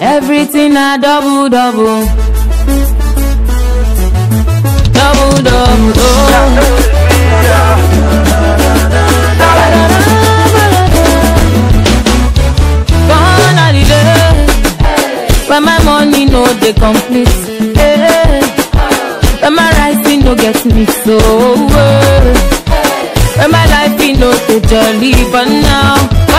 Everything na double double. Double double. Oh. Gone are the days when my money no dey complete. Hey. When my rising no get me so. When my life e no dey jolly, but now